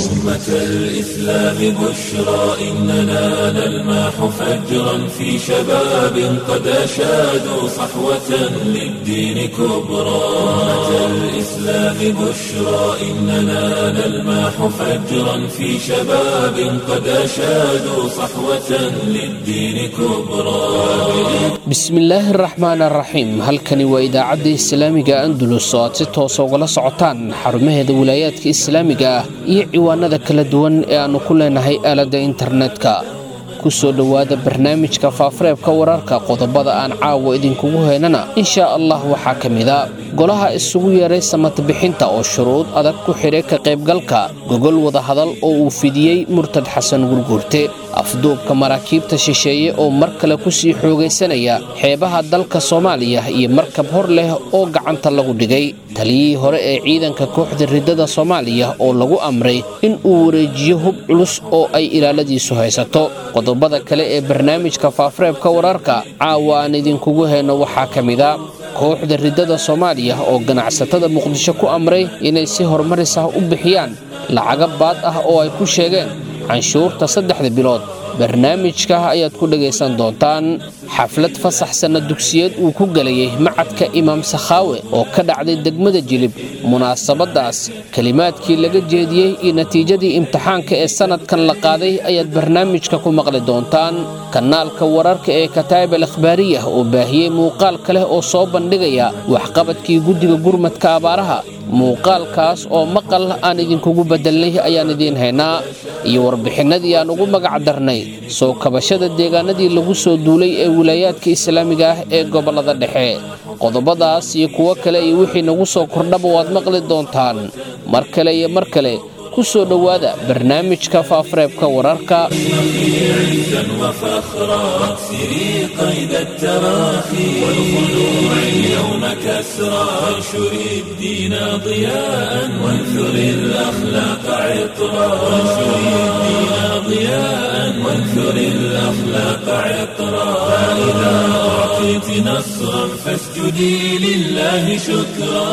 أمة الإسلام بشرى إننا نلمح فجرا في شباب قد أشادوا صحوة للدين كبرى أمة الإسلام بشرى إننا نلمح فجرا في شباب قد أشادوا صحوة للدين كبرى bismillaahi araxmaan araxiim halkani waa idaacadda islaamiga andulus oo aad si toosa ugala socotaan xarumaheeda wilaayaadka islaamiga ah iyo ciwaanada kala duwan ee aannu ku leenahay aaladda internetka ku soo dhowaada barnaamijka faafareebka wararka qodobada aan caawa idinkugu heynana inshaa allah waxaa ka mida golaha isugu yeeray samadbixinta oo shuruud adag ku xidhay ka qaybgalka gogol wadahadal oo uu fidiyey murtad xasan gurguurte afduubka maraakiibta shisheeye oo mar kale ku sii xoogaysanaya xeebaha dalka soomaaliya iyo markab hor leh oo gacanta lagu dhigay taliyihii hore ee ciidanka kooxda riddada soomaaliya oo lagu amray in uu wareejiyo hub culus oo ay ilaaladiisu haysato qodobada kale ee barnaamijka faafareebka wararka caawa aan idinkugu heyno waxaa ka mida kooxda riddada soomaaliya oo ganacsatada muqdisho ku amray inay si horumaris ah u bixiyaan lacaga baad ah oo ay ku sheegeen canshuurta saddexda bilood barnaamijka ayaad ku dhegaysan doontaan xaflad fasaxsanna dugsiyeed uu ku gelayay macadka imaam sakhaawe oo ka dhacday degmada jilib munaasabadaas kelimaadkii laga jeediyey iyo natiijadii imtixaanka ee sannadkan la qaaday ayaad barnaamijka ku maqli doontaan kanaalka wararka ee kataa'ib al akhbaariyah oo baahiyey muuqaalka leh oo soo bandhigaya waxqabadkii guddiga gurmadka abaaraha muuqaalkaas oo maqal aan idinkugu beddelnay ayaan idiin haynaa iyo warbixinadii aan ugu magac darnay soo kabashada deegaanadii lagu soo duulay ee wilaayaadka islaamiga ah ee gobollada dhexe qodobadaas iyo kuwo kale iyo wixii nagu soo kordhaba waad maqli doontaan mar kale iyo mar kale ku soo dhowaada barnaamijka faafareebka wararka عزا وفخرا واكسري قيد التراخي والخلوع اليوم كسرا وانشري الدين ضياء وانثري الأخلاق عطرا وانشري الدين ضياء وانثري الأخلاق عطرا فإذا أعطيت نصرا فاسجدي لله شكرا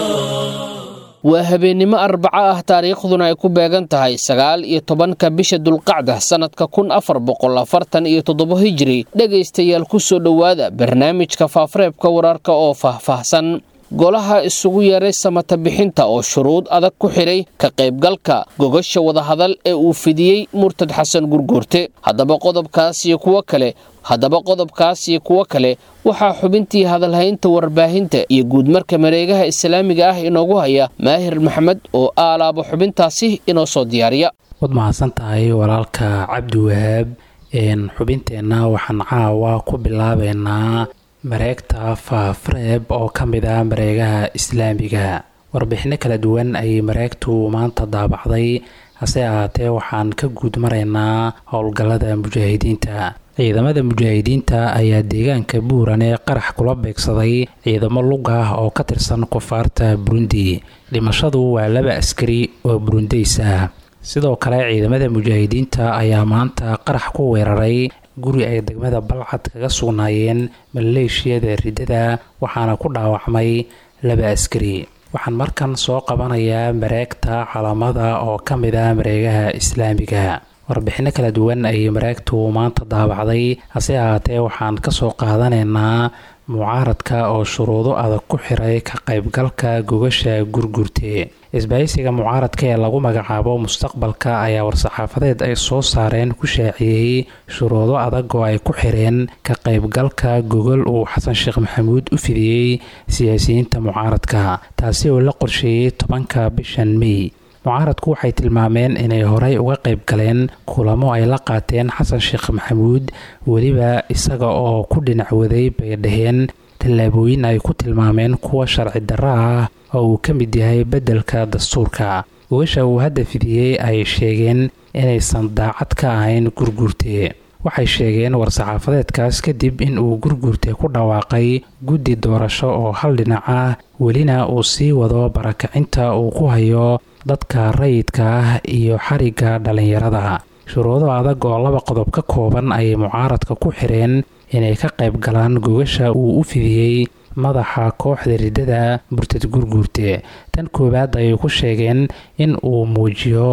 waa habeennimo arbaco ah taariikhduna ay ku beegan tahay sagaal iyo tobanka bisha dulqacda sannadka kun afar boqol afartan iyo toddobo hijiri dhegaystayaal ku soo dhowaada barnaamijka faafareebka wararka oo faahfaahsan golaha isugu yeeray samata bixinta oo shuruud adag ku xidhay ka qaybgalka gogasha wadahadal ee uu fidiyey murtad xasan gurguurte haddaba qodobkaas iyo kuwo kale haddaba qodobkaas iyo kuwo kale waxaa xubintii hadalhaynta warbaahinta iyo guudmarka mareegaha islaamiga ah inoogu haya maahir maxamed oo aalaabo xubintaasi inoo soo diyaariya waad mahadsan tahay walaalka cabdi wahaab xubinteenna waxaan caawa ku bilaabeynaa mareegta faafareeb oo ka mid ah mareegaha islaamiga warbixino kala duwan ayay mareegtu maanta daabacday hase ahaatee waxaan ka guud maraynaa howlgallada mujaahidiinta ciidamada mujaahidiinta ayaa deegaanka buuran ee qarax kula beegsaday ciidamo lug ah oo ka tirsan koonfaarta burundi dhimashadu waa laba askari oo burundeys ah sidoo kale ciidamada mujaahidiinta ayaa maanta qarax ku weeraray guri ay degmada balcad kaga sugnaayeen maleeshiyada riddada waxaana ku dhaawacmay laba askari waxaan markan soo qabanayaa mareegta calamada oo ka mid ah mareegaha islaamiga warbixino kala duwan ayay mareegtu maanta daabacday hase ahaatee waxaan kasoo qaadanaynaa mucaaradka oo shuruudo adag ku xiray ka qaybgalka gogasha gurgurte isbahaysiga mucaaradka ee lagu magacaabo mustaqbalka ayaa war-saxaafadeed ay soo saareen ku shaaciyey shuruudo adag oo ay ku xireen ka qaybgalka gogol uu xasan sheekh maxamuud u fidiyey siyaasiyiinta mucaaradka taasi oo la qorsheeyey tobanka bishan mey mucaaradku waxay tilmaameen inay horey uga qayb galeen kulamo ay la qaateen xasan sheekh maxamuud weliba isaga oo ku dhinac waday bay dhaheen tallaabooyin ay ku tilmaameen kuwa sharci darro ah oo uu ka mid yahay beddelka dastuurka gogasha uu hadda fidiyey ay sheegeen inaysan daacad ka ahayn gurguurte waxay sheegeen war-saxaafadeedkaas kadib in uu gurguurte ku dhawaaqay guddi doorasho oo hal dhinac ah welina uu sii wado barakacinta uu ku hayo dadka rayidka ah iyo xarigga dhallinyarada shuruudo adag oo laba qodob ka kooban ayay mucaaradka ku xireen inay ka qayb galaan gogasha uu u fidiyey madaxa kooxda riddada murtad gurguurte tan koowaad ayay ku sheegeen in uu muujiyo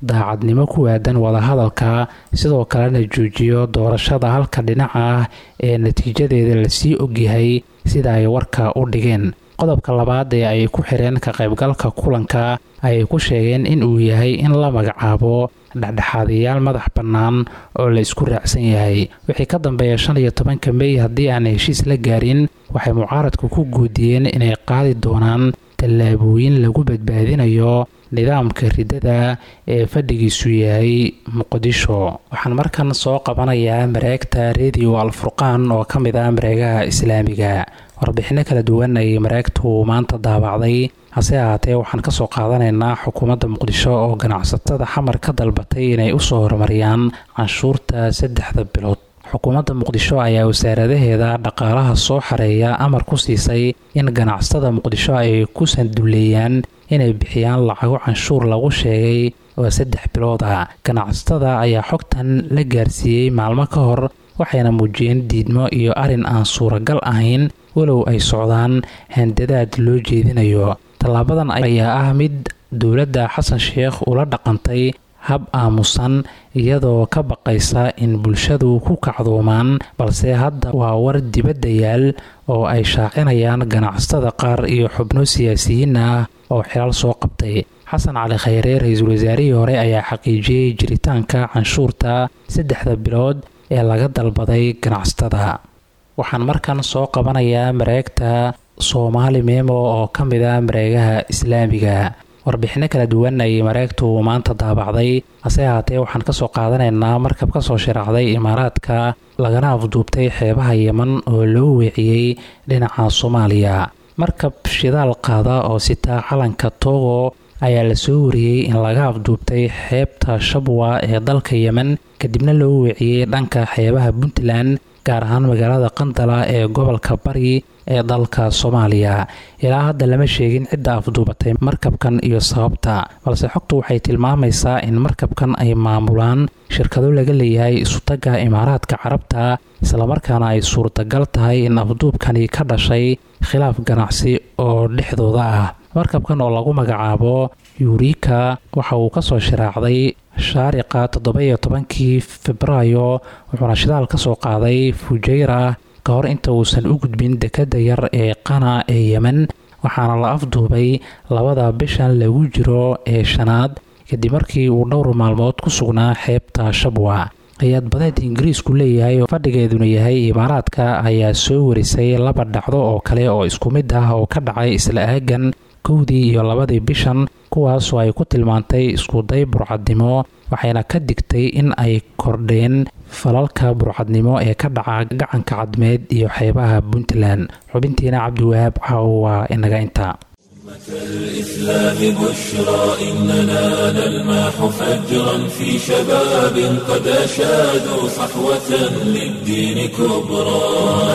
daacadnimo ku waadan wadahadalka sidoo kalena joojiyo doorashada halka dhinaca ah ee natiijadeeda lasii ogyahay sida ay warka u dhigeen qodobka labaad ee ay ku xireen ka qaybgalka kulanka ayay ku sheegeen in uu yahay in la magacaabo dhexdhexaadayaal madax bannaan oo la isku raacsan yahay wixii ka dambeeya shan iyo tobanka mey haddii aan heshiis la gaarin waxay mucaaradku ku guudiyeen inay qaadi doonaan tallaabooyin lagu badbaadinayo nidaamka riddada ee fadhigiisu yahay muqdisho waxaan markan soo qabanayaa mareegta rediyo alfurqaan oo ka mid ah mareegaha islaamiga warbixinno kala duwan ayay mareegtu maanta daabacday hase ahaatee waxaan kasoo qaadanaynaa xukuumadda muqdisho oo ganacsatada xamar ka dalbatay inay usoo horumariyaan canshuurta saddexda bilood xukuumadda muqdisho ayaa wasaaradaheeda dhaqaalaha soo xareeya amar ku siisay in ganacsatada muqdisho ay ku sanduleeyaan inay bixiyaan lacago canshuur lagu sheegay oo saddex bilood ah ganacsatada ayaa xogtan la gaarsiiyey maalmo ka hor waxayna muujiyeen diidmo iyo arrin aan suuragal ahayn walow ay socdaan handadaad loo jeedinayo tallaabadan ayaa ah mid dowladda xasan sheekh ula dhaqantay hab aamusan iyadoo ka baqaysa in bulshadu ku kacdoomaan balse hadda waa war dibadda yaal oo ay shaacinayaan ganacsatada qaar iyo xubno siyaasiyiin ah oo xilaal soo qabtay xasan cali khayre ra-iisul wasaarihii hore ayaa xaqiijiyey jiritaanka canshuurta saddexda bilood ee laga dalbaday ganacsatada waxaan markan soo qabanayaa mareegta soomaali memo oo ka mid ah mareegaha islaamiga warbixinno kala duwan ayay mareegtu maanta daabacday hase ahaatee waxaan kasoo qaadanaynaa markab kasoo sharaacday imaaraadka lagana afduubtay xeebaha yeman oo loo weeciyey dhinaca soomaaliya markab shidaal qaada oo sitaa calanka togo ayaa lasoo wariyey in laga afduubtay xeebta shabwa ee dalka yemen kadibna loo weeciyey dhanka xeebaha puntland gaar ahaan magaalada qandala ee gobolka bari ee dalka soomaaliya ilaa hadda lama sheegin cidda afduubatay markabkan iyo sababta balse xogtu waxay tilmaamaysaa in markabkan ay maamulaan shirkado laga leeyahay isutagga imaaraadka carabta islamarkaana ay suurtagal tahay in afduubkani ka dhashay khilaaf ganacsi oo dhexdooda ah markabkan oo lagu magacaabo yurika waxa uu kasoo sharaacday shaariqa toddoba-iyo tobankii febraayo wuxuuna shidaal ka soo qaaday fujeyra ka hor inta uusan u gudbin dekadda yar ee qana ee yemen waxaana la afduubay labada bishan lagu jiro ee shanaad kadib markii uu dhowr maalmood ku sugnaa xeebta shabwa hay-ad badeed ingiriisku leeyahay oo fadhigeeduna yahay imaaraadka ayaa soo warisay laba dhacdo oo kale oo isku mid ah oo ka dhacay isla aagan kowdii iyo labadii bishan kuwaasoo ay ku tilmaantay iskuday burcadnimo waxayna ka digtay in ay kordheen falalka burcadnimo ee ka dhaca gacanka cadmeed iyo xeebaha puntland xubintiina cabdiwahaab caawo waa inaga intaa الإسلام بشرى إننا نلمح فجرا في شباب قد أشادوا صحوة للدين كبرى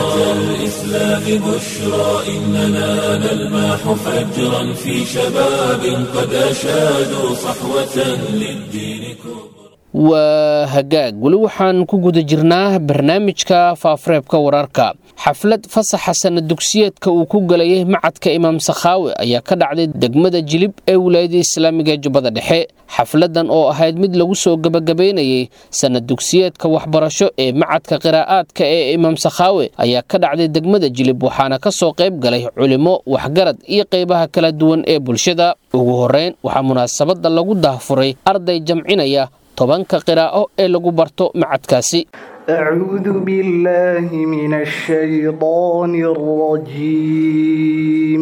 الإسلام بشرى إننا نلمح فجرا في شباب قد أشادوا صحوة للدين كبرى waa hagaag weli waxaan ku guda jirnaa barnaamijka faafareebka wararka xaflad fasaxa sana dugsiyeedka uu ku galayay macadka imaam sakhaawe ayaa ka dhacday degmada jilib ee wilaayada islaamiga jubbada dhexe xafladan oo ahayd mid lagu soo gebagabaynayay sana dugsiyeedka waxbarasho ee macadka qiraa'aadka ee imaam sakhaawe ayaa ka dhacday degmada jilib waxaana ka soo qayb galay culimo waxgarad iyo qaybaha kala duwan ee bulshada ugu horeyn waxaa munaasabada lagu daahfuray arday jamcinaya tobanka qiraa'o ee lagu barto macadkaasi أعوذ بالله من الشيطان الرجيم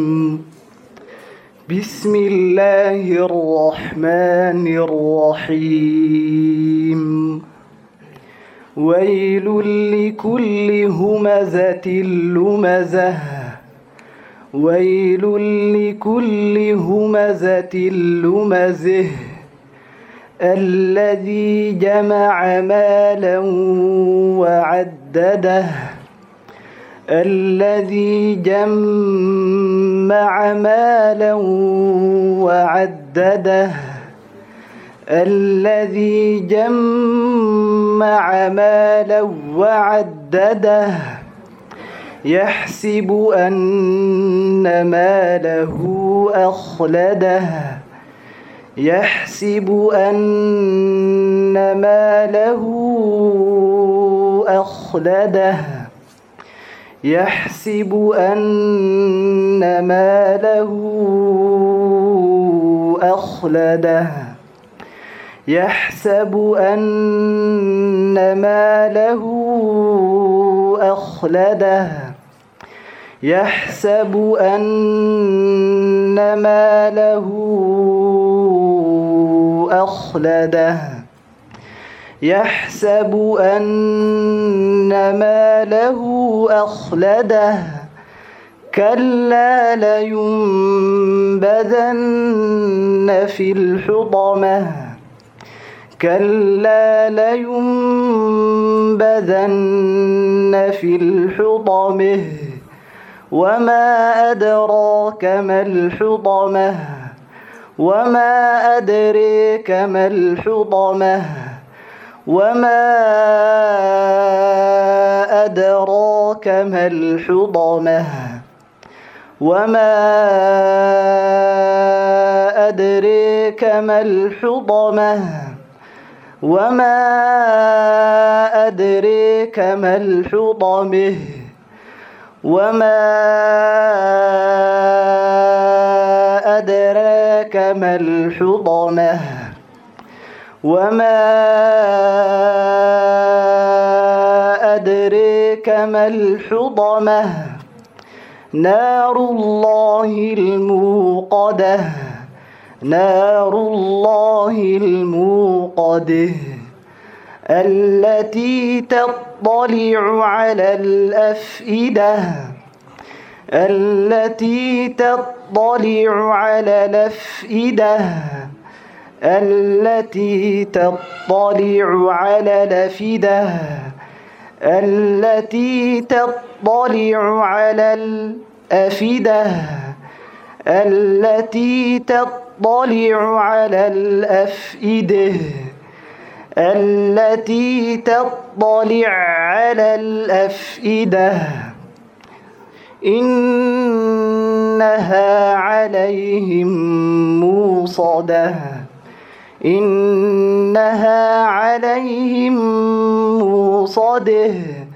بسم الله الرحمن الرحيم ويل لكل همزة لمزة ويل لكل همزة لمزه الذي جمع مالا وعدده الذي جمع مالا وعدده الذي جمع مالا وعدده يحسب أن ماله أخلده يحسب أن ماله أخلده يحسب أن ماله أخلده يحسب أن ماله أخلده يحسب أن ماله أخلده يحسب أن ماله أخلده كلا لينبذن في الحطمة كلا لينبذن في الحطمة وما أدراك ما الحطمة وما أدريك ما الحطمة وما أدراك ما الحطمة وما أدريك ما الحطمة وما أدريك ما الحطمة وما أدراك ما الحطمة وما أدريك ما الحطمة نار الله الموقدة نار الله الموقدة التي تطلع على الأفئدة التي تطلع على الأفئدة التي تطلع على الأفئدة التي تطلع على الأفئدة التي تطلع على الأفئدة التي تطلع على الأفئدة إنها عليهم موصدة إنها عليهم موصده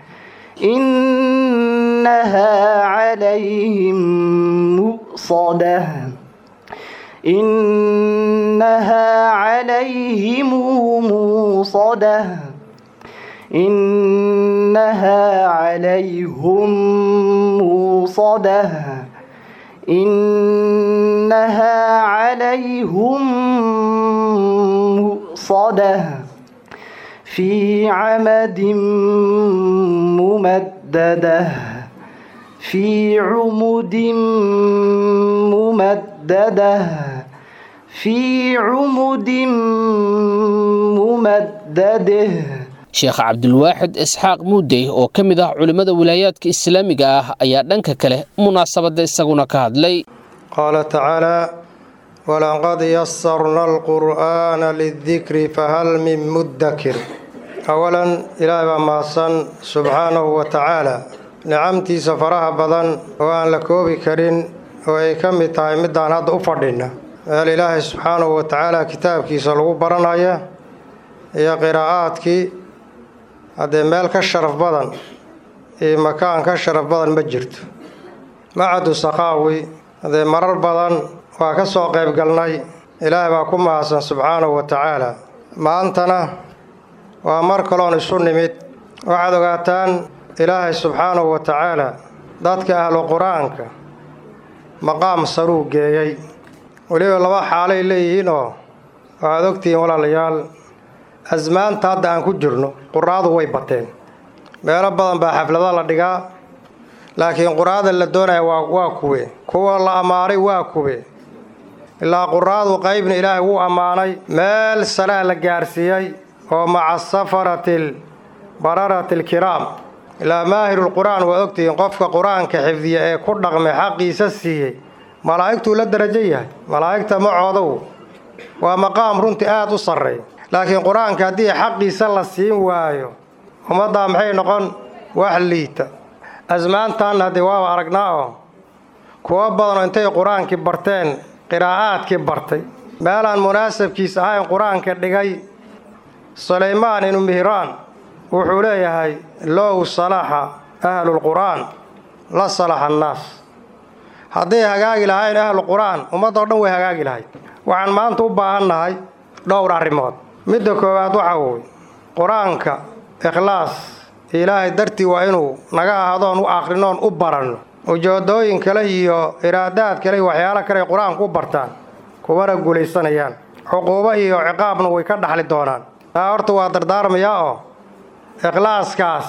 إنها عليهم مؤصده إنها عليهم موصده إنها عليهم موصده إنها عليهم مؤصده في عمد ممدده في عمد ممدده في عمد ممدده sheekh cabdulwaaxid isxaaq muudey oo ka mid ah culimmada wilaayaadka islaamiga ah ayaa dhanka kale munaasabadda isaguna ka hadlay qaala tacaalaa walaqad yasarna alqur'aana lidikri fahal min muddakir awalan ilaahay baa mahadsan subxaanahu wa tacaala nicamtiisa faraha badan oo aan la koobi karin oo ay ka mid tahay midaan hadda u fadhinna meel ilaahay subxaanahu wa tacaala kitaabkiisa lagu baranaya iyo qiraa'aadkii haddee meel ka sharaf badan iyo makaan ka sharaf badan ma jirto macadu sakaawi haddee marar badan waa ka soo qayb galnay ilaahay baa ku mahadsan subxaanahu wa tacaala maantana waa mar kaloon isu nimid waxaad ogaataan ilaahay subxaanahu wa tacaala dadka ahlu qur-aanka maqaam saruu geeyey weliba laba xaalay leeyihiin oo waxaad ogtihiin walaalayaal asmaanta hadda aan ku jirno quraadu way bateen meelo badan baa xaflada la dhigaa laakiin quraada la doonaya waa waa kuwe kuwa la ammaanay waa kuwe ilaa quraadu qaybna ilaahay wuu ammaanay meel salaa la gaarsiiyey oo maca safaratil bararatil kiraam ilaa maahirulqur-aan waad ogtihiin qofka qur-aanka xifdiya ee ku dhaqmay xaqiisa siiyey malaa'igtuu la darajo yahay malaa'igta macoodow waa maqaam runtii aada u sarreey laakiin qur-aanka haddii xaqiisa la siin waayo ummaddaa maxay noqon wax liita asmaantaanna haddii waaba aragnaa oo kuwo badanoo intay qur-aankii barteen qiraa'aadkii bartay meelaan munaasabkiis ahayn qur-aanka dhigay sulaymaan inu mihraan wuxuu leeyahay low salaxa ahlulqur'aan la salaxa annaas hadday hagaagi lahayn ahluqur'aan ummadoo dhan way hagaagi lahayd waxaan maanta u baahannahay dhowr arrimood midda koowaad waxaa wooye qur-aanka ikhlaas ilaahay dartii waa inuu naga ahadoon u akhrinoon u baranno ujoodooyin kale iyo iraadaad kale iyo waxyaalo kale ay qur-aanku u bartaan kumana guulaysanayaan cuquubo iyo ciqaabna way ka dhaxli doonaan taa horta waa dardaarmayaa oo ikhlaaskaas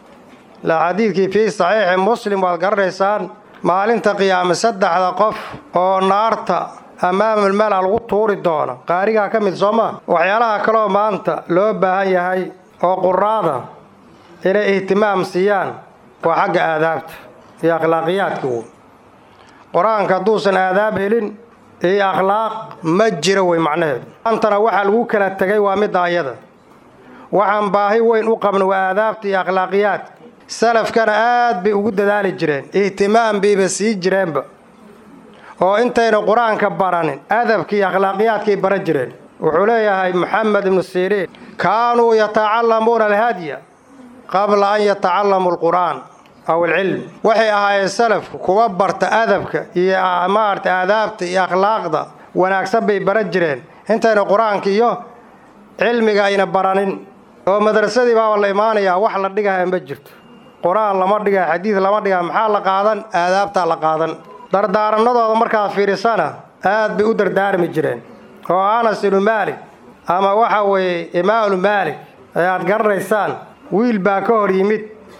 la xadiidkii fii saxiixi muslim waad garanaysaan maalinta qiyaame saddexda qof oo naarta amaamulmala lagu tuuri doono qaarigaa ka mid soo maa waxyaalaha kaleoo maanta loo baahan yahay oo quraada inay ihtimaam siiyaan waa xagga aadaabta iyo akhlaaqiyaadka wey qur-aanka hadduusan aadaab helin iyo akhlaaq ma jiro wey macnaheedu maantana waxaa lagu kala tegay waa midda ayada waxaan baahi weyn u qabna waa aadaabta iyo akhlaaqiyaadka salafkana aad bay ugu dadaali jireen ihtimaam bayba sii jireenba oo intayna qur-aanka baranin adabka iyo akhlaaqiyaadkay baran jireen wuxuu leeyahay moxamed ibnu siriin kaanuu yatacallamuuna alhadya qabla an yatacallamu alqur'aan aw alcilm waxay ahaayeen salafku kuwa barta adabka iyo maarata aadaabta iyo akhlaaqda wanaagsan bay baran jireen intayna qur-aanka iyo cilmiga ayna baranin oo madrasadii baaba la imaanayaa wax la dhigaya ma jirto qur-aan lama dhigaa xadiid lama dhigaa maxaa la qaadan aadaabtaa la qaadan dardaaranadooda markaad fiirisana aad bay u dardaarmi jireen oo anas ibnu maalik ama waxa weeye imaamu maalik ayaad garanaysaan wiil baa ka hor yimid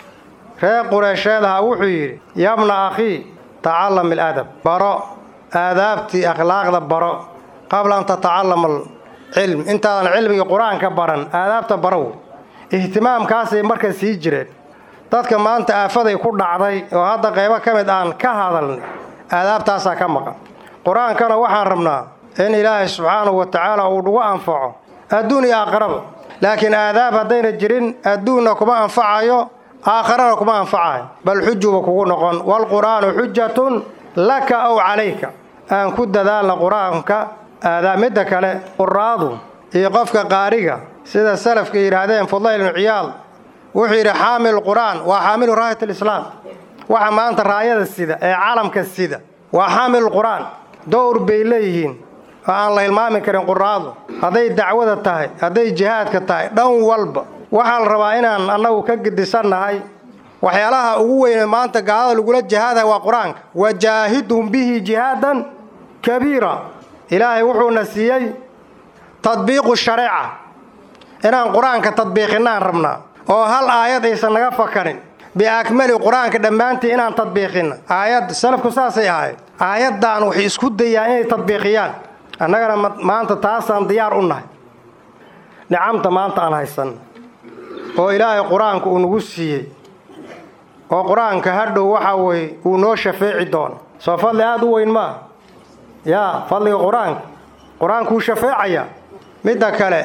reer qureysheed ahaa wuxuu yidhi yabna akhii tacallam iladab baro aadaabtii akhlaaqda baro qabla an tatacallama alcilm intaadan cilmiga qur-aanka baran aadaabta barow ihtimaamkaasay marka sii jireen dadka maanta aafaday ku dhacday oo hadda qaybo ka mid aan ka hadalnay aadaabtaasaa ka maqan qur-aankana waxaan rabnaa in ilaahay subxaanahu wa tacaala uu nagu anfaco adduun iyo aakharaba laakiin aadaab haddayna jirin adduunna kuma anfacayo aakharana kuma anfacayo bal xujuba kugu noqon waalqur'aanu xujatun laka aw calayka aan ku dadaalna qur-aanka aadaab midda kale quraadu iyo qofka qaariga sida salafka yidhaahdeen fudayl ibnu ciyaal wuxuu yidhi xaamil qur'aan waa xaamilu raayat alislaam waxa maanta raayada sida ee calamka sida waa xaamil qur'aan dowr bay leeyihiin oo aan la hilmaami karin quraadu hadday dacwada tahay hadday jihaadka tahay dhan walba waxaa la rabaa inaan annagu ka gedisannahay waxyaalaha ugu weyne maanta gaalada lagula jihaadaha waa qur-aanka wajaahidhum bihi jihaadan kabiira ilaahay wuxuuna siiyey tadbiiqu shareeca inaan qur-aanka tadbiiqinaan rabnaa oo hal aayad aysan naga fakarin biakmali qur-aanka dhammaantii inaan tadbiiqinna aayad salafku saasay ahayd aayaddan waxay isku dayaan inay tadbiiqiyaan annagana maanta taasaan diyaar u nahay nicamta maanta aan haysan oo ilaahay qur-aanka uu nagu siiyey oo qur-aanka hadhow waxa weye uu noo shafeeci doono soo fadli aada u weyn maa yaa fadliga qur-aanka qur-aankuu shafeecayaa midda kale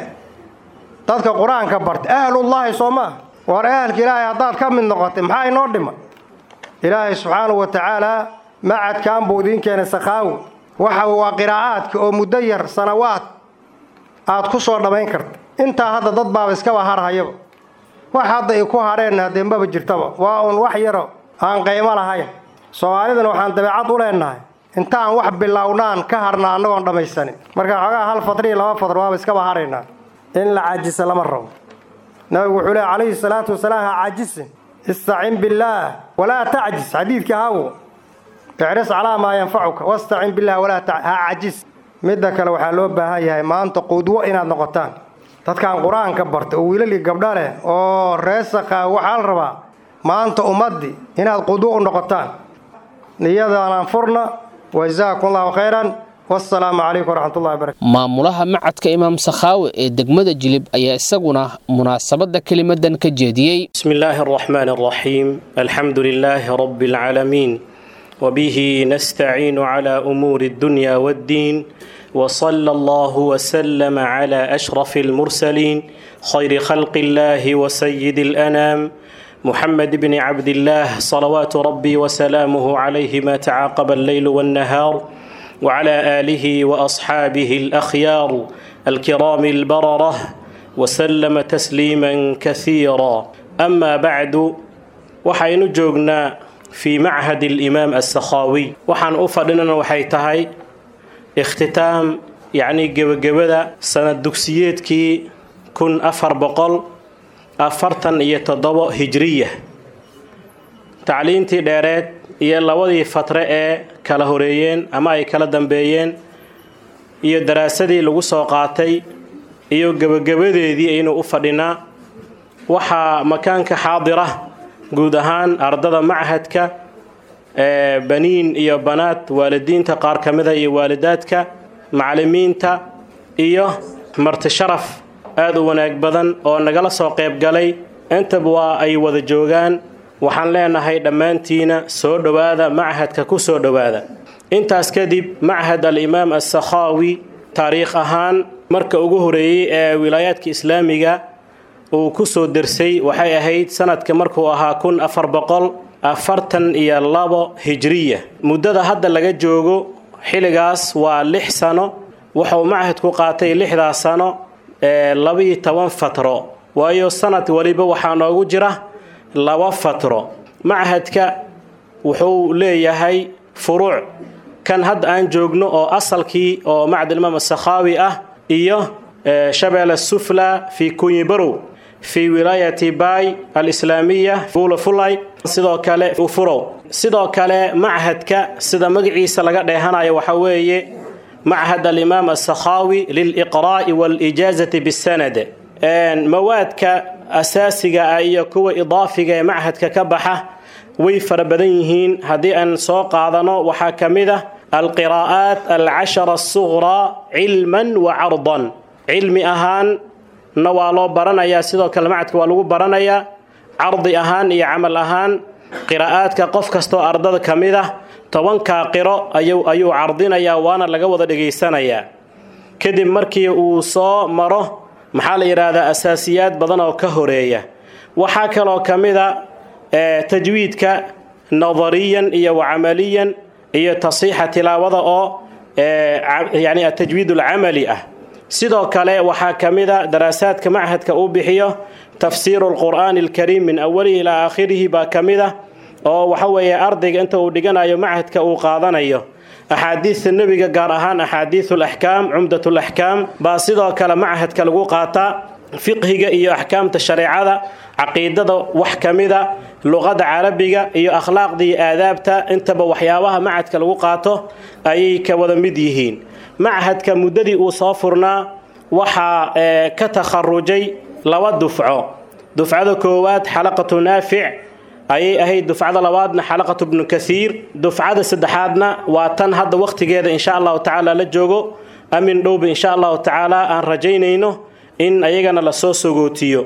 dadka qur-aanka barta ahlullaahi soo maa war ahalka ilaahay haddaad ka mid noqotay maxaa inoo dhima ilaahay subxaanahu wa tacaalaa macadkan buu idiin keenay sakhaawi waxa waa qiraa'aadka oo muddo yar sanawaad aad ku soo dhammayn karta intaa hadda dad baaba iskaba harhayaba wax hadda ay ku hadheenna haddee maba jirtaba waa uun wax yaro aan qaymo lahayn soomaalidana waxaan dabeecad u leenahay intaan wax bilownaan ka harna annagoon dhammaysanin marka xoogaa hal fadri iyo laba fadr waaba iskaba hadhaynaa in la caajisa lama rabo nabigu wuxuu leey calayhi salaatu wasalaam ha caajisin istacin billaah walaa tacjis xadiidkii hawo icris calaa maa yanfacuka wastacin billaah walaa ha cajis midda kale waxaa loo baahan yahay maanta qudwo inaad noqotaan dadkan qur-aanka barta oo wiilali gabdha leh oo reesaqaa waxaa la rabaa maanta ummaddii inaad qudwo u noqotaan niyadaanaan furna wajazaakum allahu khayran wasalaamu calaykum waraxmatullahi wabarakatu maamulaha macadka imaam sakhaawe ee degmada jilib ayaa isaguna munaasabadda kelimadan ka jeediyey بسم الله الرحمن الرحيم الحمد لله رب العالمين وبه نستعين على امور الدنيا والدين وصلى الله وسلم على اشرف المرسلين خير خلق الله وسيد الانام محمد بن عبد الله صلوات ربي وسلامه عليه ما تعاقب الليل والنهار وعلى آله وأصحابه الأخيار الكرام البررة وسلم تسليما كثيرا أما بعد وحين جوجنا في معهد الإمام السخاوي وحن أفضلنا وحيتهي اختتام يعني جبجبدا سنة دكسيتكي كن أفر بقل أفرتن يتضبط هجرية tacliintii dheereed iyo labadii fatre ee kala horeeyeen ama ay kala dambeeyeen iyo daraasadii lagu soo qaatay iyo gebagabadeedii aynu u fadhinaa waxaa makaanka xaadira guud ahaan ardada machadka ee baniin iyo banaad waalidiinta qaar ka mida iyo waalidaadka macallimiinta iyo marti sharaf aada u wanaag badan oo nagala soo qayb galay intaba waa ay wada joogaan waxaan leenahay dhammaantiina soo dhowaada machadka ku soo dhowaada intaas kadib machad alimaam assakhaawi taariikh ahaan marka ugu horeeyey ee wilaayaadka islaamiga uu ku soo dersay waxay ahayd sanadka markuu ahaa kun afar boqol afartan iyo labo hijriya muddada hadda laga joogo xilligaas waa lix sano wuxuu machadku qaatay lixdaas sano ee labiyo toban fatro waayo sanad waliba waxaa noogu jira laba fatro machadka wuxuu leeyahay furuuc kan hadda aan joogno oo asalkii oo macad imaam asakhaawi ah iyo shabeelle sufla fi kunyibarow fi wilaayati bay alislaamiya fuula fulay sidoo kale ufurow sidoo kale machadka sida magaciisa laga dheehanayo waxaa weeye machad alimaam asakhaawi liliqraa'i waalijaazati bisanad mawaadka asaasiga ah iyo kuwa idaafiga ee machadka ka baxa way fara badan yihiin haddii aan soo qaadano waxaa ka mid ah alqiraa'aat alcashara asuqraa cilman wa cardan cilmi ahaanna waa loo baranayaa sidoo kale machadka waa lagu baranayaa cardi ahaan iyo camal ahaan qiraa'aadka qof kastoo ardada ka mid ah tobankaa qiro ayuu cardinayaa waana laga wada dhegaysanayaa kadib markii uu soo maro maxaa la yidhaahdaa asaasiyaad badan oo ka horeeya waxaa kaloo ka mid a tajwiidka nadariyan iyo wacamaliyan iyo tasiixa tilaawada oo yani atajwiid alcamali ah sidoo kale waxaa ka mid a daraasaadka machadka uu bixiyo tafsiiru lqur'aani alkariim min awalihi ilaa aakhirihi baa ka mid ah oo waxa weeye ardayga inta uu dhiganayo machadka uu qaadanayo axaadiista nebiga gaar ahaan axaadiisu laxkaam cumdat laxkaam baa sidoo kale machadka lagu qaataa fiqhiga iyo axkaamta shareecada caqiidada wax ka mida luqada carabiga iyo akhlaaqda iyo aadaabta intaba waxyaabaha machadka lagu qaato ayay ka wada mid yihiin machadka muddadii uu soo furnaa waxaa ka takharujay laba dufco dufcada koowaad xalaqatu naafic ayay ahayd dufcada labaadna xalaqatu bnu kaiir dufcada saddexaadna waa tan hadda wakhtigeeda insha allahu tacaala la joogo amin dhowba insha allahu tacaala aan rajaynayno in ayagana lasoo sogootiyo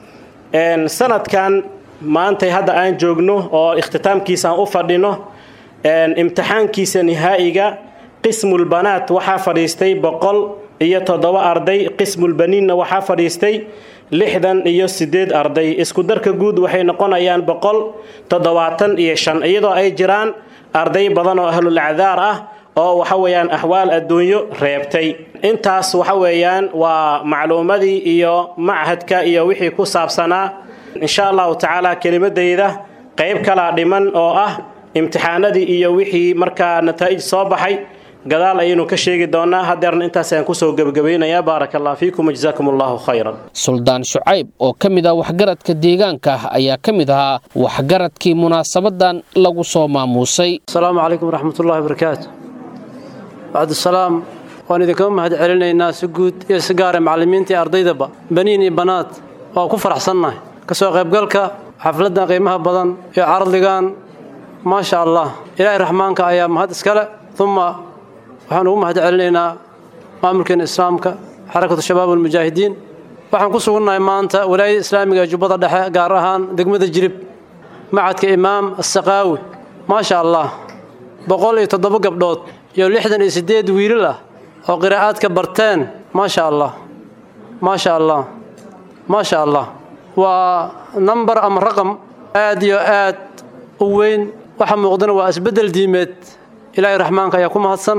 sanadkan maantay hadda aan joogno oo ikhtitaamkiisa aan u fadhino imtixaankiisa nihaa'iga qismulbanaat waxaa fadhiistay boqol iyo toddoba arday qismulbaniinna waxaa fadhiistay lixdan iyo sideed arday isku darka guud waxay noqonayaan boqol toddobaatan iyo shan iyadoo ay jiraan arday badan oo ahlul acdaar ah oo waxa weeyaan axwaal adduunyo reebtay intaas waxa weeyaan waa macluumadii iyo machadka iyo wixii ku saabsanaa insha allahu tacaala kelimadayda qayb kalaa dhiman oo ah imtixaanadii iyo wixii markaa nataa'ij soo baxay gadaal ayaynu ka sheegi doonaa hadeerna intaas ayaan kusoo gebagabaynayaa baaraka allah fiikum wajzaakum allahu khayran suldaan shucayb oo ka mid ah waxgaradka deegaanka ayaa ka mid ahaa waxgaradkii munaasabadan lagu soo maamuusay asalaamu calaykum waraxmatullahi wabarakaatu bacdusalaam waan idinkaga mahad celinaynaa si guud iyo si gaara macallimiinta iyo ardaydaba baniin iyo banaad waa ku faraxsannahay ka soo qaybgalka xafladdan qiimaha badan iyo cardigan maasha allah ilaahay raxmaanka ayaa mahad iskale uma waxaan ugu mahad celinaynaa maamulkeena islaamka xarakatu shabaab almujaahidiin waxaan ku sugannahay maanta walaayada islaamiga ee jubbada dhexe gaar ahaan degmada jirib macadka imaam assaqaawi maasha allah boqol iyo toddoba gabdhood iyo lixdan iyo siddeed wiilal ah oo qiraa'aadka barteen maasha allah maasha allah maasha allah waa nambar ama raqam aad iyo aad u weyn waxa muuqdana waa isbeddel diimeed ilaahay raxmaanka ayaa ku mahadsan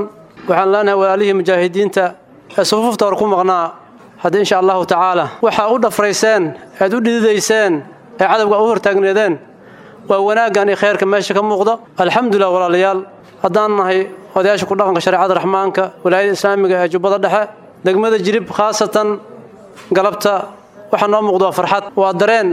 waxaan leenahay walaalihii mujaahidiinta ee sufuufta hor ku maqnaa haddii insha allahu tacaala waxaa u dhafrayseen ead u dhididayseen ee cadowga u hortaagneedeen waa wanaaggan iyo khayrka meesha ka muuqdo alxamdulilah walaalayaal haddaan nahay odayaasha ku dhaqanka shareecada raxmaanka walaayada islaamiga ee jubbada dhexe degmada jirib khaasatan galabta waxaa noo muuqdo farxad waa dareen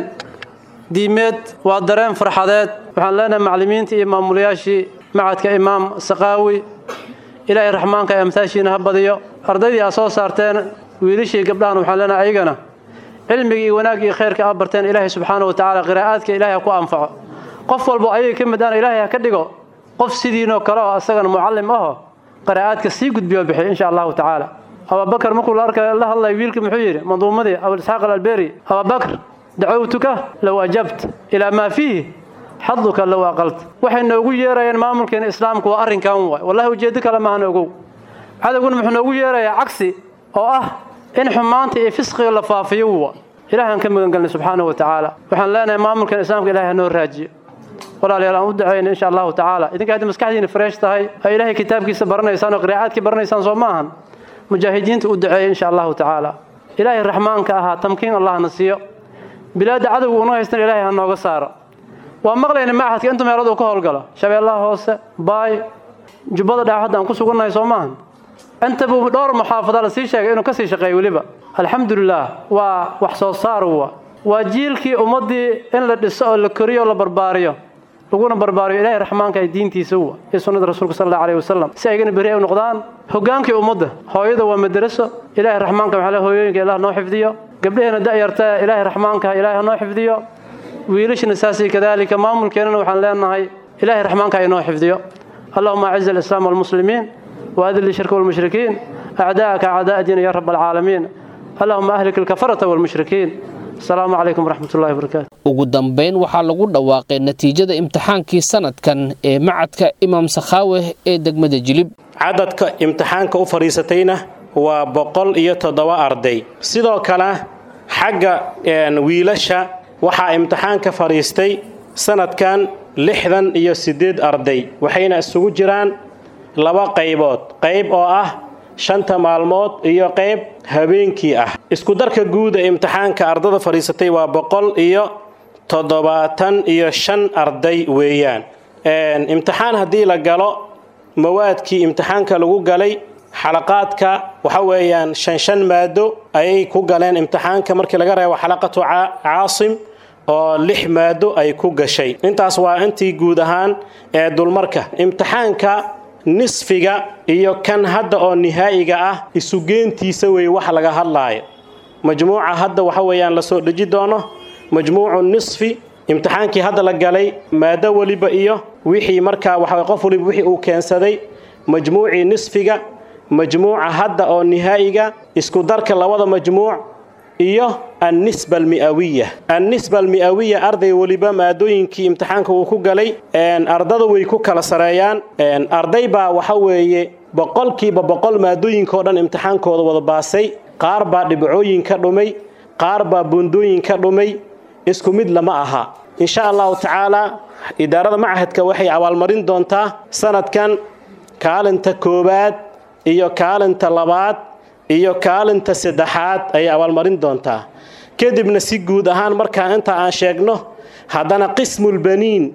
diimeed waa dareen farxadeed waxaan leenahay macallimiintii iyo maamulayaashii macadka imaam saqaawi ilaahay raxmaanka ee amtaashiina ha badiyo ardaydii aad soo saarteen wiilashii gabdhahan waxaan leenahay ayagana cilmigii iyo wanaagii iyo khayrka aad barteen ilaahay subxaana wa tacaala qiraa'aadka ilaahay ha ku anfaco qof walbo ayaga ka mid aan ilaahay ha ka dhigo qof sidiinoo kale oo asagana mucallim aho qiraa'aadka sii gudbiyo bixiy insha allahu tacaala abubakar markuu la arkay la hadlay wiilkii muxuu yidhi manduumadii abulisxaaq alalberi abubakar dacowtuka low ajabt ilaa maa fiihi xaduka low aqalt waxay noogu yeerayeen maamulkeena islaamku waa arrinkan waay wallahi ujeeddo kale maahan ogow cadowguna muxuu noogu yeerayaa cagsi oo ah in xumaanta iyo fisqiga la faafiyo wa ilahan ka magangelnay subxaanahu wa tacaala waxaan leenahay maamulkeena islaamka ilahay ha noo raajiyo walaalayaal aan u ducayna insha allahu tacaala idinka haddii maskaxdiina fresh tahay oo ilaahay kitaabkiisa baranaysaan oo qiraa'aadkii baranaysaan soo ma ahan mujaahidiinta u duceeya insha allahu tacaala ilaahay raxmaanka ahaa tamkiin allahna siiyo bilaadda cadowga una haystan ilaahay ha nooga saaro waa maqlayna machadka inta meelood uu ka howlgalo shabeellaha hoose baay jubbada dhex hadda aan ku sugannahay soo maahan inta buu dhowr muxaafada la sii sheegay inuu ka sii shaqeeyo weliba alxamdulilah waa wax soo saar wa waa jiilkii ummaddii in la dhiso oo la koriyo oo la barbaariyo laguna barbaariyo ilaahay raxmaanka ay diintiisa wa iyo sunnada rasuulka sal allahu alayhi wasalam si aygana beri ay u noqdaan hogaankii ummadda hooyada waa madaraso ilaahay raxmaanka waxaa le hooyooyinka ilaah noo xifdiyo gabdhaheena da'yarta ilaahay raxmaanka ilaahay ha noo xifdiyo wiilashana saasii kadaalika maamulkeennana waxaan leenahay ilaahay raxmaanka ay noo xifdiyo اللهم أعز الإسلام والمسلمين وأذل الشرك والمشركين أعداءك أعداء دين يا رب العالمين اللهم أهلك الكفرة والمشركين السلام عليكم ورحمة الله وبركاته ugu dambayn waxaa lagu dhawaaqay natiijada imtixaankii sanadkan ee macadka imaam sakhaaweh ee degmada jilib cadadka imtixaanka u fadhiisatayna waa boqol iyo toddoba arday sidoo kale xagga wiilasha waxaa imtixaanka fadhiistay sanadkan lixdan iyo siddeed arday waxayna isugu jiraan laba qaybood qayb oo ah shanta maalmood iyo qayb habeenkii ah isku darka guud ee imtixaanka ardada fadhiisatay waa boqol iyo toddobaatan iyo shan arday weeyaan imtixaan haddii la galo mawaadkii imtixaanka lagu galay xalaqaadka waxa weeyaan shan shan maado ayay ku galeen imtixaanka markii laga reebo xalaqatu caasim oo lix maado ay ku gashay intaas waa intii guud ahaan ee dulmarka imtixaanka nisfiga iyo kan hadda oo nihaa'iga ah isugeentiisa weeye wax laga hadlaayo majmuuca hadda waxa weeyaan lasoo dheji doono majmuucu nisfi imtixaankii hadda la galay maado weliba iyo wixii markaa waxa qof waliba wixii uu keensaday majmuucii nisfiga majmuuca hadda oo nihaa'iga isku darka labada majmuuc iyo annisba almi'awiya annisba almi'awiya arday weliba maadooyinkii imtixaanka uu ku galay ardada way ku kala sareeyaan arday baa waxa weeye boqolkiiba boqol maadooyinka oo dhan imtixaankooda wada baasay qaar baa dhibcooyin ka dhumay qaar baa bundooyin ka dhumay isku mid lama aha insha allahu tacaala idaarada machadka waxay abaalmarin doontaa sanadkan kaalinta koowaad iyo kaalinta labaad iyo kaalinta saddexaad ayay abaalmarin doontaa kadibna si guud ahaan markaa inta aan sheegno haddana qismulbaniin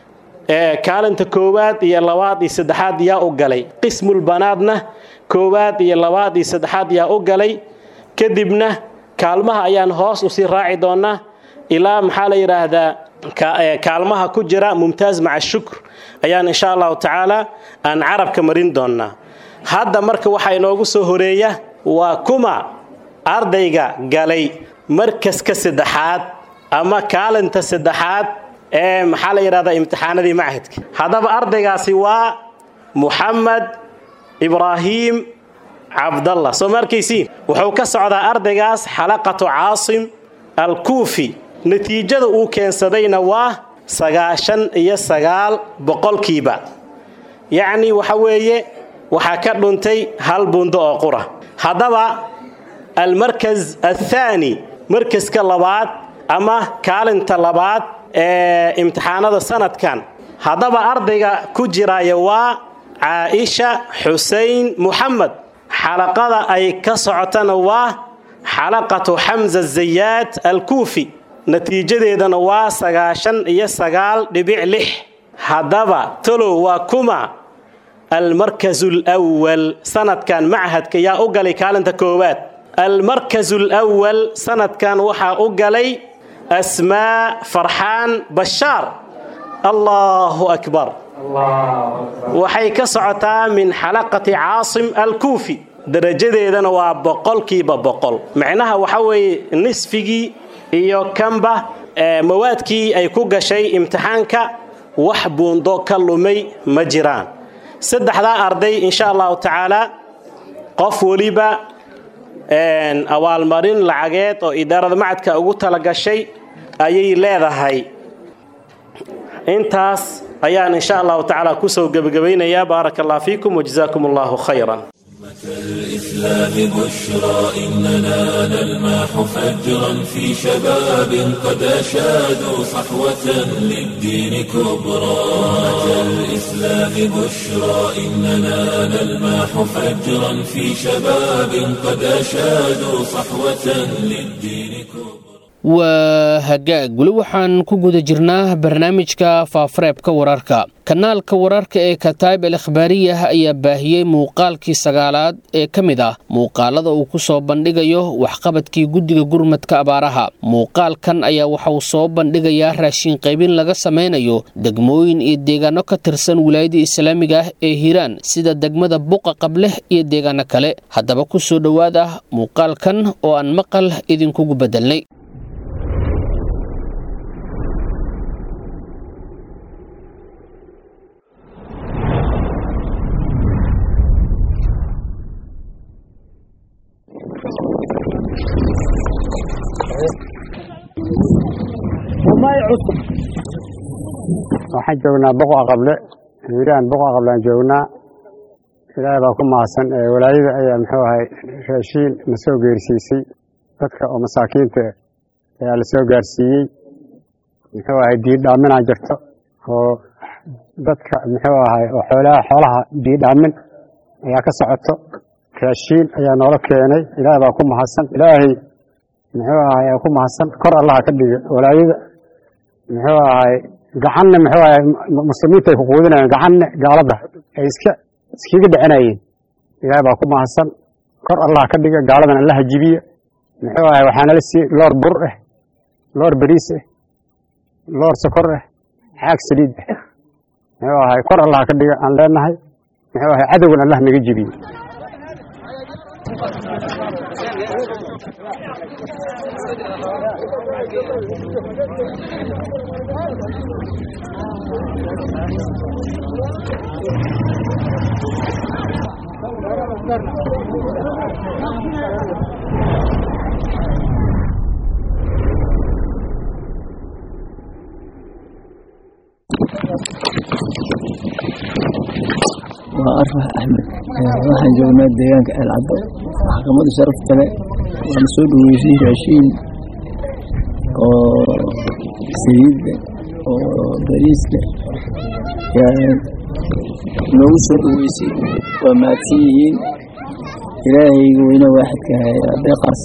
ee kaalinta koowaad iyo labaad iyo saddexaad yaa u galay qismulbanaadna koowaad iyo labaad iyo saddexaad yaa u galay kadibna kaalmaha ayaan hoos usii raaci doonaa ilaa maxaa la yidhaahdaa kaalmaha ku jira mumtaaz maca shukr ayaan insha allahu tacaala aan carabka marin doonaa hadda marka waxaa inoogu soo horeeya waa kuma ardayga galay markaska saddexaad ama kaalinta saddexaad ee maxaa la yidhahdaa imtixaanadii machadka haddaba ardaygaasi waa muxamed ibraahiim cabdallah soo ma arkaysiin wuxuu ka socdaa ardaygaas xalaqatu caasim alkuufi natiijada uu keensadayna waa sagaashan iyo sagaal boqolkiiba yacni waxa weeye waxaa ka dhuntay hal bundo oo qura haddaba almarkas athaani markaska labaad ama kaalinta labaad ee imtixaanada sanadkan haddaba ardayga ku jiraya waa caaisha xusein muxamed xalaqada ay ka socotana waa xalaqatu xamza zayaad alkuufi natiijadeedana waa sagaashan iyo sagaal dhibic lix haddaba talow waa kuma almarkazu lwal sanadkan machadka yaa u galay kaalinta koowaad almarkazu lwal sanadkan waxaa u galay asmaa farxaan bashaar allahu akbar waxay ka socotaa min xalaqati caasim alkuufi darajadeedana waa boqolkiiba boqol macnaha waxa weeye nisfigii iyo kanba mawaadkii ay ku gashay imtixaanka wax buundo ka lumay ma jiraan saddexdaa arday insha allahu tacaala qof weliba abaalmarin lacageed oo idaarada macadka ugu talagashay ayay leedahay intaas ayaan insha allahu tacaala kusoo gebagabaynayaa baaraka allah fiikum wajazaakum allahu khayran الإسلام بشرى إننا نلمح فجرا في شباب قد أشادوا صحوة للدين كبرى الإسلام بشرى إننا نلمح فجرا في شباب قد أشادوا صحوة للدين كبرى waa hagaag weli waxaan ku guda jirnaa barnaamijka faafareebka wararka kanaalka wararka ee kataib al akhbaariyah ayaa baahiyey muuqaalkii sagaalaad ee ka mid ah muuqaalada uu ku soo bandhigayo waxqabadkii guddiga gurmadka abaaraha muuqaalkan ayaa waxa uu soo bandhigayaa raashin qaybin laga samaynayo degmooyin iyo deegaano ka tirsan wilaayada islaamiga ah ee hiiraan sida degmada buqa qableh iyo deegaano kale haddaba ku soo dhowaad ah muuqaalkan oo aan maqal idinkugu bedelnay waxaan joognaa boqo aqable hiiraan boqo aqableaan joognaa ilaahay baa ku mahadsan walaayada ayaa muxuu ahay raashiin na soo geersiisay dadka oo masaakiinta ayaa la soo gaarsiiyey muxuu ahay diidhaaminaa jirto oo dadka muxuu ahay oo xoolaha xoolaha diidhaamin ayaa ka socoto raashiin ayaa noola keenay ilaahay baa ku mahadsan ilaahay muxuu ahay aa ku mahadsan kor allaha ka dhiga walaayada muxuu ahay gacanna muxuu ahay muslimiinta ay ku quudinayeen gacanna gaalada ay iska iskaga dhicinayeen ilaahay baa ku mahadsan kor allah ka dhiga gaaladan allaha jibiya muxuu ahay waxaa nala siiyey loor bur ah loor bariis ah loor sokor ah xaag saliid ah muxuu ahay kor allah ka dhiga aan leenahay muxuu ahay cadowgan allah naga jibiye waa arfax axmed waxaan joognaa deegaanka eelcaddo maxkamada sharaf kale waana soo dhaweysay raashiin oo saliidda oo bariiska yaa noogu soo dhaweysay waa mahadsan yihiin ilaahayga weyne waaxidka hayaa deeqaas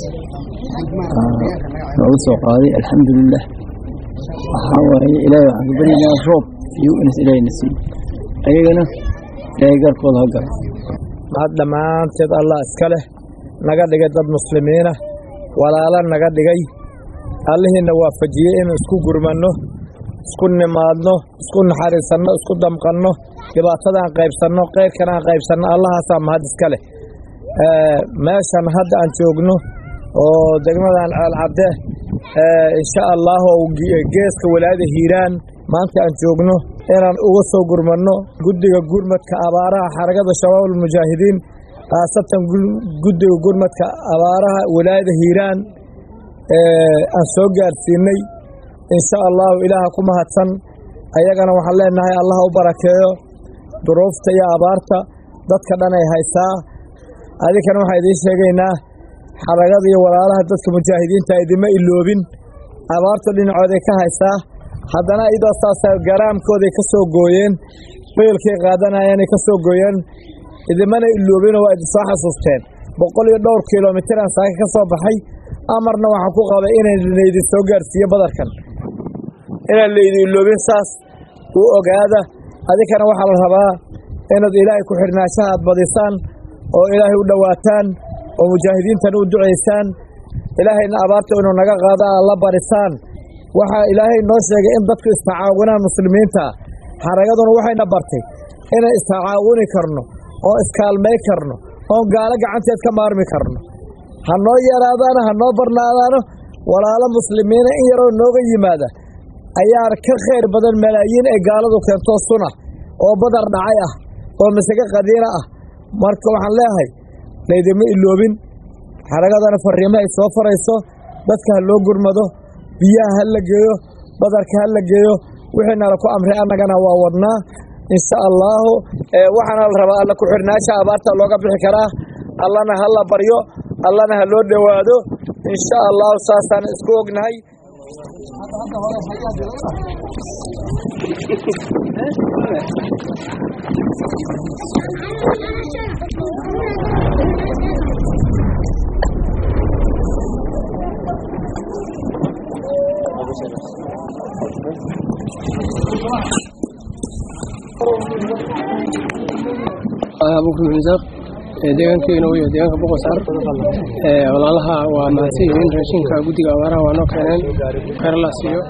noogu soo qaaday alxamdulilah waxaa waraya ilaahay waxaan ka baryaynaa roob iyo inas ilaahayna siiyo ayagana ilaahay garkooda ha galo mahad dhammaanteed allah iska leh naga dhigay dad muslimiina walaalo naga dhigay allihiina waafajiyey inuu isku gurmanno isku nimaadno isku naxariisanno isku damqanno dhibaatadaan qaybsanno keyrkan aan qaybsanno allahaasaa mahad iska leh meeshan hadda aan joogno oo degmadan ceelcadde insha allah oo geeska walaayada hiiraan maanta aan joogno inaan uga soo gurmanno guddiga gurmadka abaaraha xarakada shabaabulmujaahidiin khaasatan guddiga gurmadka abaaraha walaayada hiiraan aan soo gaarsiinay insha allahu ilaaha ku mahadsan ayagana waxaan leenahay allah u barakeeyo duruufta iyo abaarta dadka dhan ay haysaa adinkana waxaan idiin sheegaynaa xaragada iyo walaalaha dadka mujaahidiinta idima iloobin abaarta dhinacooday ka haysaa haddana iyadoo saasa garaamkooday ka soo gooyeen beelkay qaadanayeen ay ka soo gooyeen idimana iloobina waa idinsoo xasuusteen boqol iyo dhowr kilomitiraan saaka ka soo baxay amarna waxaan ku qabay inaan laydin soo gaarsiiyo badarkan inaan laydin iloobin saas u ogaada adinkana waxaa la rabaa inaad ilaahay ku xidhnaanshaha aad badisaan oo ilaahay u dhowaataan oo mujaahidiintana u ducaysaan ilaahayna abaarta inuu naga qaado aad la barisaan waxaa ilaahay noo sheegay in dadku istacaawinaan muslimiinta xaragaduna waxayna bartay inaan istacaawuni karno oo iskaalmay karno oon gaalo gacanteed ka maarmi karno ha noo yaraadaano ha noo barnaadaano walaalo muslimiina in yaroo nooga yimaada ayaa ka khayr badan malaayiin ay gaaladu keento suna oo badar dhacay ah oo masage qadiina ah marka waxaan leeyahay laydima iloobin xaragadana farriimo ay soo farayso dadka ha loo gurmado biyaha ha la geeyo badarka ha la geeyo wixii nala ku amray annagana waa wadnaa insha allaahu waxaana la rabaa alla ku-xidhnaasha abaarta looga bixi karaa allana ha la baryo allana ha loo dhowaado insha allaahu saasaan isku ognahay abuukar misaaq deegaankeena wey deegaanka boqosar walaalaha waa mahadsan yihiin raashinka guddiga abaaraha waa noo keeneen khayr allah siiyo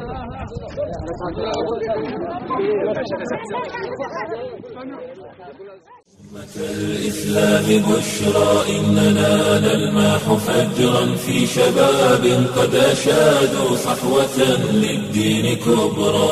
الإسلام بشرى إننا نلمح فجرا في شباب قد أشادوا صحوة للدين كبرى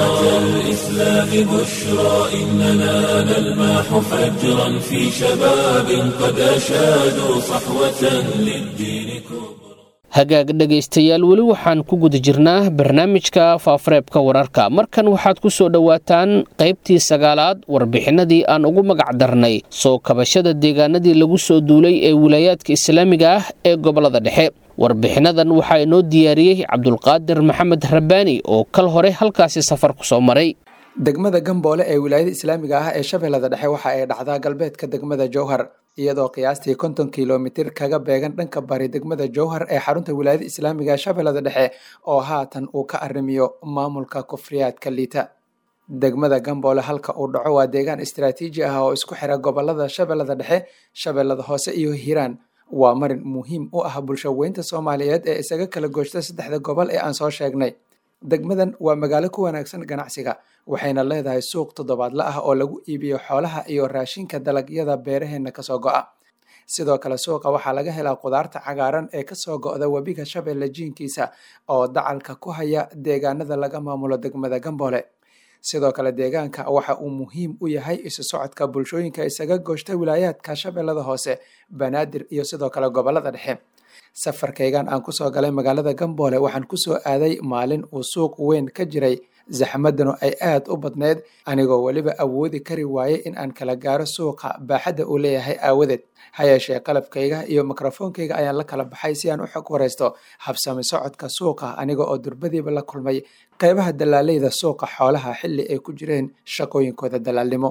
الإسلام بشرى إننا نلمح فجرا في شباب قد أشادوا صحوة للدين كبرى hagaag dhegaystayaal weli waxaan ku guda jirnaa barnaamijka faafareebka wararka markan waxaad ku soo dhowaataan qaybtii sagaalaad warbixinadii aan ugu magac darnay soo kabashada deegaanadii lagu soo duulay ee wilaayaadka islaamiga ah ee gobolada dhexe warbixinadan waxaa inoo diyaariyey cabdulqaadir maxamed rabbaani oo kal hore halkaasi safar ku soo maray degmada gamboole ee wilaayada islaamiga ah ee shabeellada dhexe waxa ay dhacdaa galbeedka degmada jowhar iyadoo qiyaastii konton kilomitir kaga beegan dhanka bari degmada jowhar ee xarunta wilaayada islaamiga ee shabeellada dhexe oo haatan uu ka arrimiyo maamulka kufriyaadka liita degmada gamboole halka uu dhaco waa deegaan istaraatiiji ah oo isku xira gobolada shabeellada dhexe shabeellada hoose iyo hiiraan waa marin muhiim u ah bulsho weynta soomaaliyeed ee isaga kala gooshta saddexda gobol ee aan soo sheegnay degmadan waa magaalo ku wanaagsan ganacsiga waxayna leedahay suuq toddobaadla ah oo lagu iibiyo xoolaha iyo raashinka dalagyada beeraheenna kasoo go'a sidoo kale suuqa waxaa laga helaa qudaarta cagaaran ee kasoo go'da webiga shabeelle jiinkiisa oo dacalka ku haya deegaanada laga maamulo degmada gamboole sidoo kale deegaanka waxa uu muhiim u yahay isu socodka bulshooyinka isaga gooshta wilaayaadka shabeellada hoose banaadir iyo sidoo kale gobolada dhexe safarkaygan aan kusoo galay magaalada gamboole waxaan kusoo aaday maalin uu suuq weyn ka jiray zaxmadanu ay aad u badneyd anigoo weliba awoodi kari waayey in aan kala gaaro suuqa baaxadda uu leeyahay aawadeed ha yeeshee qalabkayga iyo mikrofoonkayga ayaan la kala baxay si aan u xog waraysto habsami socodka suuqa aniga oo durbadiiba la kulmay qaybaha dalaaleyda suuqa xoolaha xilli ay ku jireen shaqooyinkooda dalaalnimo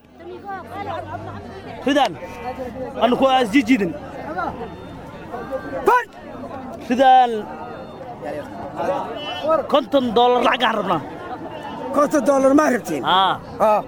ridaan anuku asjijidin ridaan konton doolar lacagaan rabnaa konton doolar maa rabtiin haw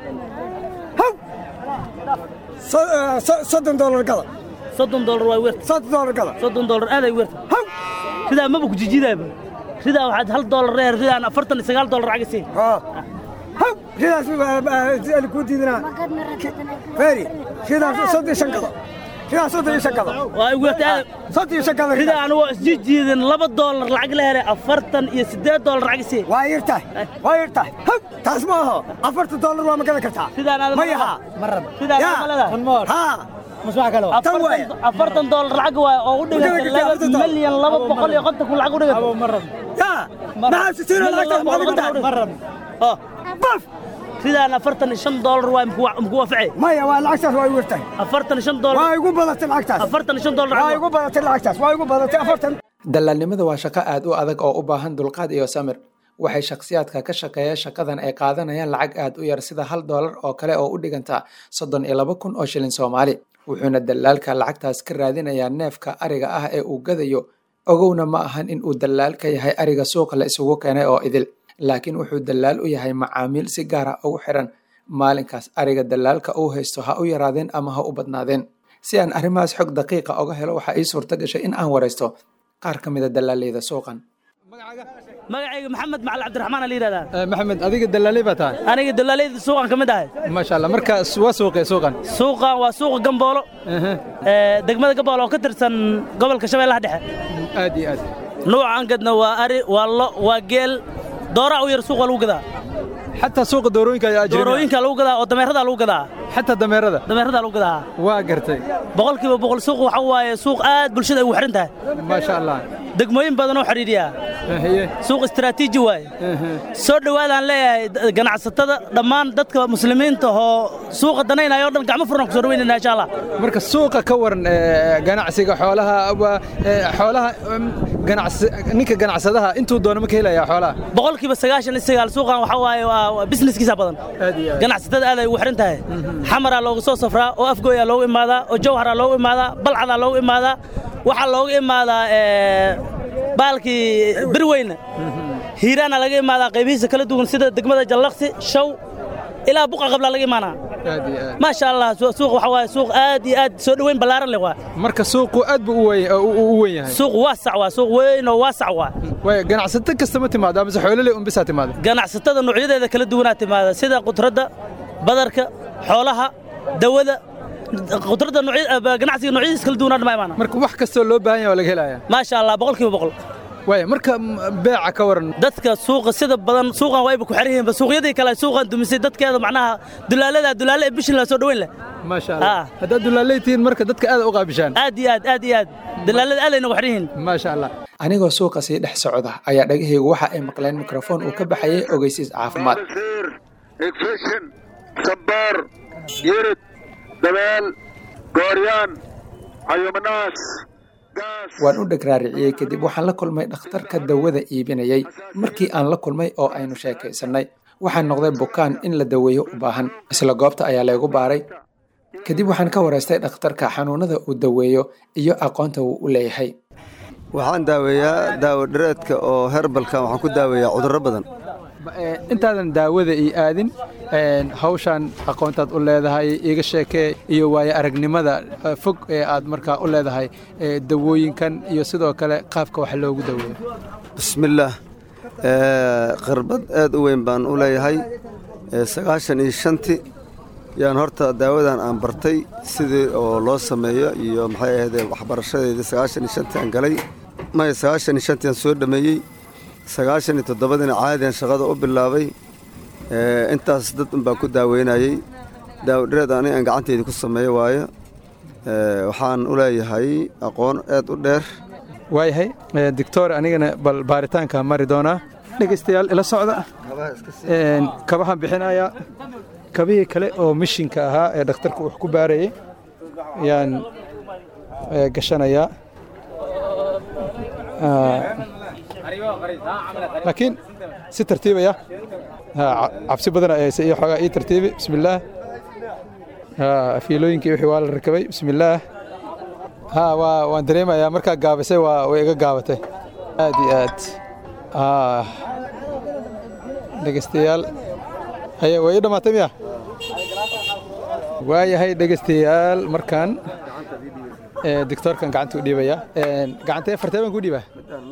soddon doolar gada soddon doolar waa weerta soddon doolar gada soddon doolar aaday weerta haw ridaa maba ku jijidaaba ridaa waxaad hal doolar reer ridaan afartan iyo sagaal doolar lacag isii haw ridaas ku diidinaa feeri ridaas soddon iyo shan gada ridaa soddon iyo shan gada waa weerta soddon iyo shan gada ridaa anigoo isjijiidin laba doolar lacag la helay afartan iyo siddeed doolar lacag isii waa yirtahay waa yirtahay haw taas ma aho afartan doolar waa ma gadan kartaa ridaan aad ma yaha ridaan ma leedahay haa afartan doolar lacag waay oo u dhiganta laba milyan laba boqol iyo konton kun lacag u dhiganta yaa maxaa sisiino lacagtaas maxaad ugu tahay baf ridaan afartan iyo shan doolar waay muku waafacay maya waa lacagtaas waa igu yartahay afartan iyo shan doolar waa igu badatay lacagtaas afartan iyo shan doolar waa igu badatay lacagtaas waa igu badatay afartan dalaalnimada waa shaqo aad u adag oo u baahan dulqaad iyo samir waxay shakhsiyaadka ka shaqeeya shaqadan ay qaadanayaan lacag aad u yar sida hal doolar oo kale oo u dhiganta soddon iyo laba kun oo shilin soomaali wuxuuna dalaalka lacagtaas ka raadinayaa neefka ariga ah ee uu gadayo ogowna ma ahan in uu dalaal ka yahay ariga suuqa la isugu keenay oo idil laakiin wuxuu dalaal u yahay macaamiil si gaara ugu xiran maalinkaas ariga dalaalka uu haysto ha u yaraadeen ama ha u badnaadeen si aan arrimahaas xog daqiiqa oga helo waxaa ii suurta gashay in aan waraysto qaar ka mida dalaaleyda suuqan magacayga maxamed macali cabdiraxmaan la yidhahdaa maxamed adiga dalaaley baa tahay aniga dalaaleyda suuqan ka mid ahay maasha allah marka waa suuqee suuqan suuqan waa suuqa gamboolo degmada gamboolo oo ka tirsan gobolka shabeellaha dhexe aad iyo aad nuucan gadna waa ari waa lo waa geel dooraa u yar suuqa lagu gadaa xataa suuqa doorooyinka ayaa ajnabi doorooyinka lagu gadaa oo dameerada lagu gadaa xataa dameerada dameerada lagu gadaa waa gartay boqolkiiba boqol suuq waxa waaye suuq aad bulshada ay ugu xiran tahay maasha allah degmooyin badan oo xidhiidhiya suuq istiraatiiji waaye soo dhowaadaan leeyahay ganacsatada dhammaan dadka muslimiinta oo suuqa danaynaya oo dhan gacmo furan ku soo dhaweynayna insha allah marka suuqa ka waran ganacsiga xoolaha xoolaha ninka ganacsadaha intuu doono ma ka helaya xoolaha boqolkiiba sagaashan iyo sagaal suuqan waxa waaye waa businesskiisa badan ganacsatada aad ay ugu xiran tahay xamaraa loogu soo safraa oo afgooyaa loogu imaadaa oo jawharaa loogu imaadaa balcadaa loogu imaadaa waxaa looga imaadaa baalkii birweyne hiiraana laga imaadaa qaybihiisa kala duwan sida degmada jallaqsi shaw ilaa buqa qablaa laga imaanaa maasha allah suuq waxa waaye suuq aad iyo aad soo dhoweyn ballaaran leh waa marka suuqu aad buu u weyn yahay suuq waasac waa suuq weyn oo waasac waa way ganacsato kasta ma timaado amase xoololey un bisaa timaado ganacsatada noocyadeeda kala duwanaa timaada sida qudradda badarka xoolaha dawada qudradda ganacsiga noocyadiisa kala duwanaa dhama imaana marka wax kastoo loo baahan yahay waa laga helaya maasha allah boqolkiiba boqol waaya marka beeca ka waran dadka suuqa sida badan suuqan wayba ku xiran yihiin suuqyadii kale suuqan dumisay dadkeeda macnaha dulaalada dulaale ee bishin la soo dhaweyn leh maasha allah haddaad dulaaley tihiin marka dadka aad u qaabishaan aad iyo aad aad iyo aad dulaalada aad ayna ku xiran yihiin maasha allah anigoo suuqa sii dhex socda ayaa dhagahaygu waxa ay maqleen mikrofoon uu ka baxayay ogeysiis caafimaad igfishin sabaar yirid dabeel gooryaan cayumanaas waan u dhagraariciyey kadib waxaan la kulmay dhakhtarka dawada iibinayay markii aan la kulmay oo aynu sheekaysannay waxaan noqday bukaan in la daweeyo u baahan isla goobta ayaa laygu baaray kadib waxaan ka waraystay dhakhtarka xanuunada uu daweeyo iyo aqoonta uu u leeyahay waxaan daaweeyaa daawo dhareedka oo herbalka waxaan ku daaweeyaa cudurro badan intaadan daawada ii aadin hawshaan aqoontaad u leedahay iga sheekee iyo waayo aragnimada fog ee aad markaa u leedahay dawooyinkan iyo sidoo kale qaabka wax loogu daweeyo bismillaah khirbad aad u weyn baan u leeyahay sagaashan iyo shanti yaan horta daawadan aan bartay sidii oo loo sameeyo iyo maxay ahaydee waxbarashadeedii sagaashan iyo shantii aan galay maya sagaashan iyo shantii aan soo dhammeeyey sagaashan iyo toddobadiina caadian shaqada u bilaabay intaas dad un baan ku daaweynayey daawodhareed ani aan gacanteydii ku sameeyo waayo waxaan u leeyahay aqoon aad u dheer waayahay doctor anigana bal baaritaanka mari doonaa dhegaystayaal ila socda kabahaan bixinayaa kabihii kale oo mishinka ahaa ee dhakhtarku wax ku baarayay ayaan gashanayaa laakiin si tartiibaya cabsi badan ayayse iyo xoogaa ii tartiibi bismillaah fiilooyinkii wixii waa la rakabay bismillaah ha waa waan dareemayaa markaa gaabisay waa way iga gaabatay aad iyo aad dhegeystayaal haye way ii dhammaatay miya waayahay dhegeystayaal markaan doctoorkan gacanta u dhiibaya gacantee fartee baan ku dhiibaa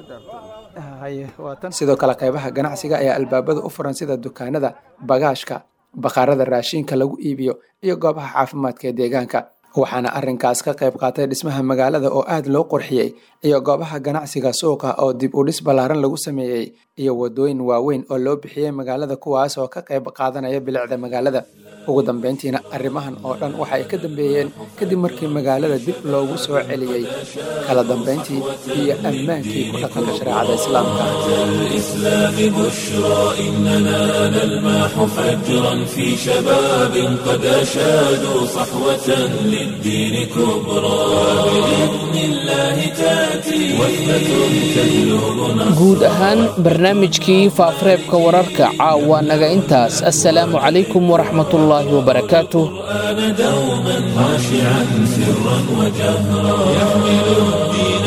sidoo kale qaybaha ganacsiga ayaa albaabada u furan sida dukaanada bagaashka bakhaarada raashiinka lagu iibiyo iyo goobaha caafimaadka ee deegaanka waxaana arrinkaas ka qayb qaatay dhismaha magaalada oo aad loo qurxiyey iyo goobaha ganacsiga suuqa oo dib u dhis ballaaran lagu sameeyey iyo waddooyin waaweyn oo loo bixiyey magaalada kuwaas oo ka qayb qaadanaya bilicda magaalada ugu dambeyntiina arrimahan oo dhan waxa ay ka dambeeyeen kadib markii magaalada dib loogu soo celiyey kala dambeyntii iyo ammaankii ku dhaqanka shareecada islaamka الإسلام بشرى إننا نلمح فجرا في شباب قد أشادوا صحوة للدين كبرى وبإذن الله تأتي وثبة تجلب guud ahaan barnaamijkii faafareebka wararka caawa naga intaas assalaamu calaykum waraxmatullaahi wabarakaatuh القرآن دوما خاشعا سرا وجهرا يحمل الدين